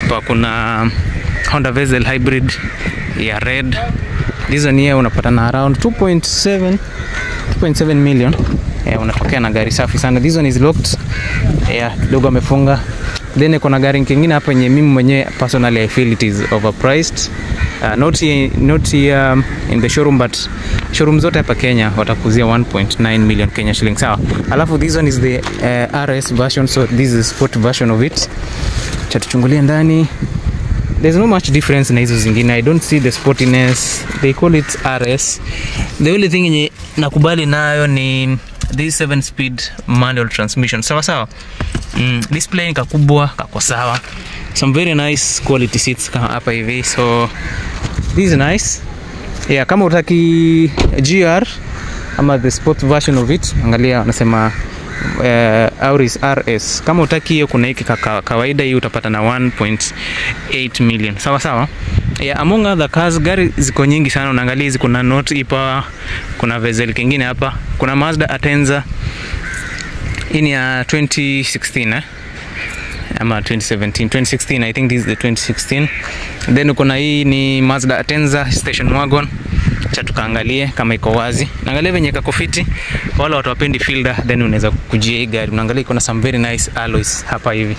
hapa kuna Honda Vezel hybrid ya red this one here unapata na around 2.7 2.7 million yeah, unatokea na gari safi sana this one is locked yeah, kidogo amefunga then kuna gari kingine hapa yenye mimi mwenyewe personally I feel it is overpriced uh, not here, not here um, in the showroom but showroom zote hapa Kenya watakuzia 1.9 million Kenya shillings sawa alafu this one is the uh, RS version so this is sport version of it cha tuchungulie ndani there's no much difference na hizo zingine i don't see the sportiness they call it rs the only thing yenye nakubali nayo ni this 7 speed manual transmission sawa sawa mm, display ni kakubwa kako sawa some very nice quality seats kama hapa hivi so this is nice yeah kama utaki gr ama the sport version of it angalia wanasema uh, Auris RS. Kama utaki hiyo, kuna hiki kaka, kawaida hii utapata na 1.8 million. Sawa sawa. Yeah, among other cars, gari ziko nyingi sana. Unaangalia hizi, kuna Note ipa, kuna Vezel kingine hapa, kuna Mazda Atenza. Hii ni ya 2016 eh? ama 2017 2016 I think this is the 2016 then kuna hii ni Mazda Atenza station wagon cha tukaangalie kama iko wazi naangalia venye kako fiti kwa wale watu wapendi fielder then unaweza kujia hii gari unaangalia iko na some very nice alloys hapa hivi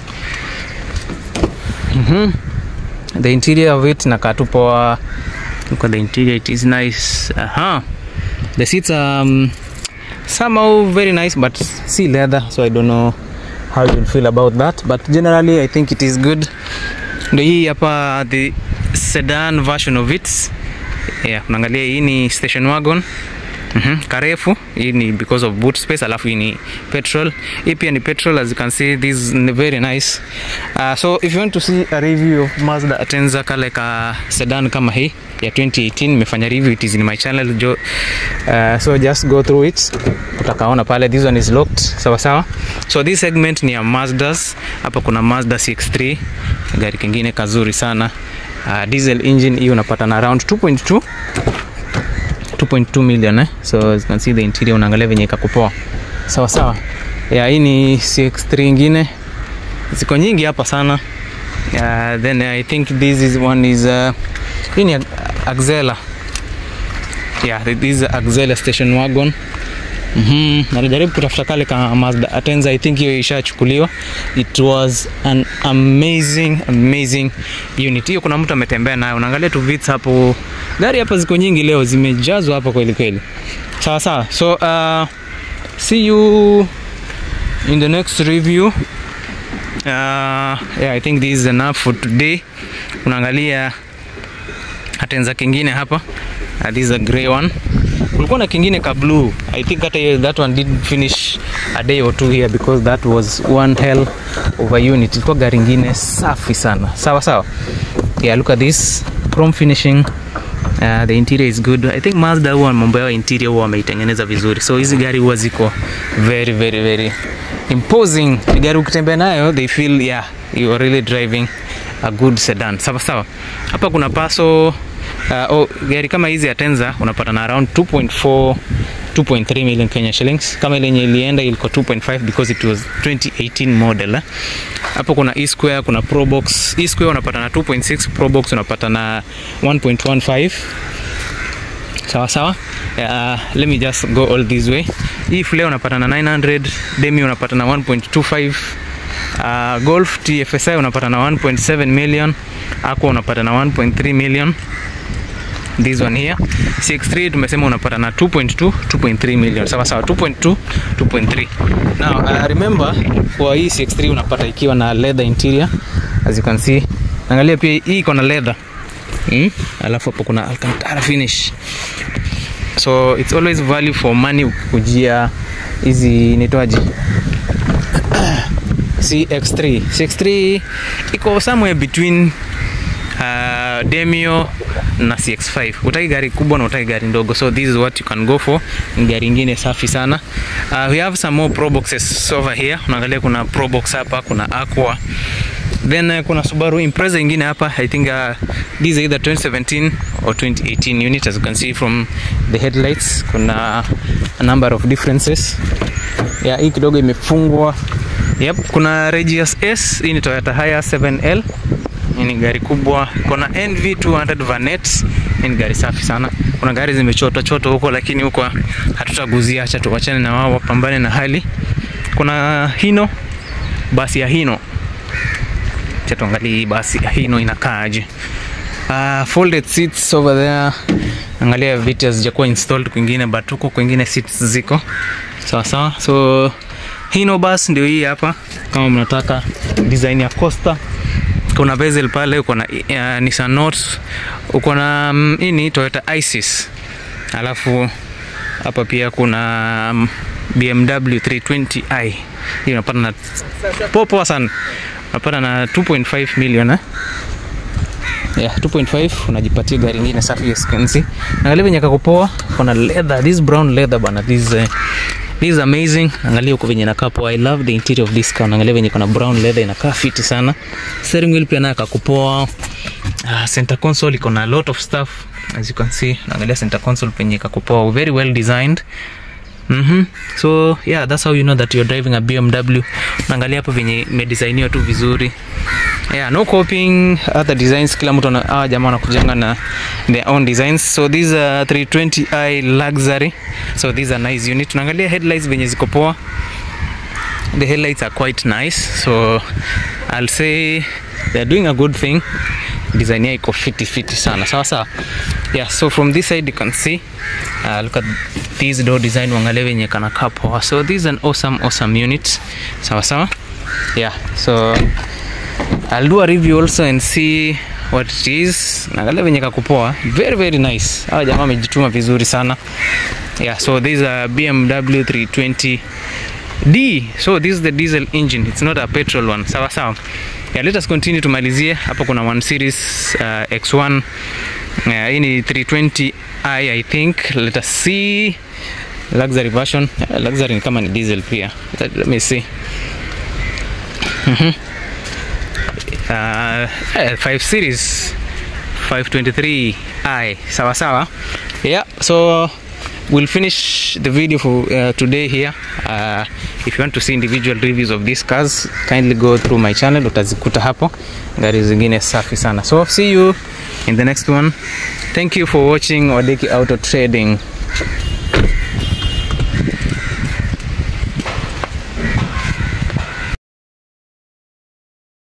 mhm the interior of it nakaa tu poa look at the interior it is nice aha the seats are um, somehow very nice but see leather so i don't know how you feel about that but generally i think it is good ndo hii hapa the sedan version of it yeah unaangalia hii ni station wagon Mm-hmm. karefu hii ni because of boot space alafu hii ni petrol hii pia ni petrol as you can see this is very nice uh, so if you want to see a review of Mazda Atenza kale ka sedan kama hii ya 2018 nimefanya review it is in my channel jo, uh, so just go through it utakaona pale this one is locked sawa sawa so this segment ni ya Mazdas hapa kuna Mazda CX-3 gari kingine kazuri sana uh, diesel engine hii unapata na around 2.2 2.2 million eh? so as you can see the interior unaangalia venye ikakupoa sawa sawa yeah, hii ni CX3 ingine ziko nyingi hapa sana uh, then I think this is one is uh, hii ni Axela yeah, this is Axela station wagon Mm-hmm. Najaribu kutafuta kale ka Mazda Atenza, I think hiyo ishachukuliwa. It was an amazing amazing unit. Hiyo kuna mtu ametembea nayo, unaangalia tu vits hapo. Gari hapa ziko nyingi leo, zimejazwa hapa kweli kweli. Sawa sawa, so uh, see you in the next review. Uh, yeah, I think this is enough for today. Unaangalia Atenza kingine hapa. Uh, this is a grey one kulikuwa na kingine ka blue i think hata hiyo that one did finish a day or two here because that was one hell of a unit ilikuwa gari ingine safi sana sawa sawa yeah look at this chrome finishing Uh, the interior is good i think mazda huwa mambo yao interior huwa wameitengeneza vizuri so hizi gari huwa ziko very very very imposing ni gari ukitembea nayo they feel yeah you are really driving a good sedan sawa sawa hapa kuna paso uh, oh, gari kama hizi ya Tenza unapata na around 2.4 2.3 million Kenya shillings. Kama ile yenye ilienda ilikuwa 2.5 because it was 2018 model. Eh? Hapo kuna E Square, kuna Probox. E Square unapata na 2.6, Probox unapata na 1.15. Sawa sawa. Uh, let me just go all this way. Hii Flare unapata na 900, Demi unapata na 1.25. Uh, Golf TFSI unapata na 1.7 million. Aqua unapata na 1.3 million this one here CX3 tumesema unapata na 2.2 2.3 million sawa sawa 2.2 2.3 now uh, remember kwa hii CX3 unapata ikiwa na leather interior as you can see angalia pia hii iko na leather hmm? alafu hapo kuna alcantara finish so it's always value for money kujia hizi nitoaji CX3 CX3 iko somewhere between uh, Demio na CX5. Utaki gari kubwa na utaki gari ndogo, so this is what you can go for. Ni gari ingine safi sana. Uh, we have some more Pro boxes over here. Unaangalia kuna Pro box hapa, kuna Aqua then uh, kuna Subaru Impreza ingine hapa I think uh, this is either 2017 or 2018 unit as you can see from the headlights kuna a number of differences yeah, hii kidogo imefungwa yep, kuna Regius S hii ni Toyota Hiace 7L Hii ni gari kubwa, kuna NV200 Vanet. Hii ni gari safi sana. Kuna gari zimechotwa chotwa huko, lakini huko hatutaguzia, acha tuwachane na wao wapambane na hali. Kuna Hino, basi ya Hino. Acha tuangalie hii basi ya Hino inakaaje. Uh, folded seats over there. Angalia viti hazijakuwa installed kwingine, but huko kwingine seats ziko sawa sawa. So Hino bus ndio hii hapa, kama mnataka design ya Costa kuna bezel pale, uko na uh, Nissan Note, uko na um, hii ni Toyota Isis, alafu hapa pia kuna um, BMW 320i hii unapata na poa sana, unapata na 2.5 million eh? Yeah, 2.5 unajipatia gari ingine safi as you can see. Angalia venye kakupoa, kuna leather, this brown leather bana, this uh, this is amazing. Angalia huko venye inakaa poa. I love the interior of this car. Angalia venye kuna brown leather inakaa fiti sana. Steering wheel pia nayo kakupoa. Uh, center console iko na a lot of stuff as you can see. Angalia center console penye kakupoa, very well designed. Mhm. So yeah, that's how you know that you're driving a BMW. Unaangalia hapo venye imedesigniwa tu vizuri. Yeah, no copying other designs. Kila mtu ana ah, jamaa wanakujanga na their own designs. So these are 320i luxury. So these are nice unit. Tunaangalia headlights venye ziko poa. The headlights are quite nice. So I'll say they're doing a good thing. Design yao iko fiti fiti sana. Sawa sawa. Yeah, so from this side you can see uh, look at this door design uangalie venye kanakaa poa. So this is an awesome awesome unit. Sawa sawa. Yeah, so I'll do a review also and see what it is. Naangalia venye kakupoa. Very very nice. Hawa jamaa wamejituma vizuri sana. Yeah, so this is a BMW 320 D. So this is the diesel engine. It's not a petrol one. Sawa sawa. Yeah, let us continue tumalizie. Hapo kuna 1 series uh, X1. Yeah, hii ni 320i I think. Let us see luxury version. Uh, luxury ni kama ni diesel pia. Let, let me see. Mhm. uh, eh, 5 series 523i sawa sawa yeah so we'll finish the video for uh, today here uh, if you want to see individual reviews of these cars kindly go through my channel utazikuta hapo gari zingine safi sana so see you in the next one thank you for watching wadeki auto trading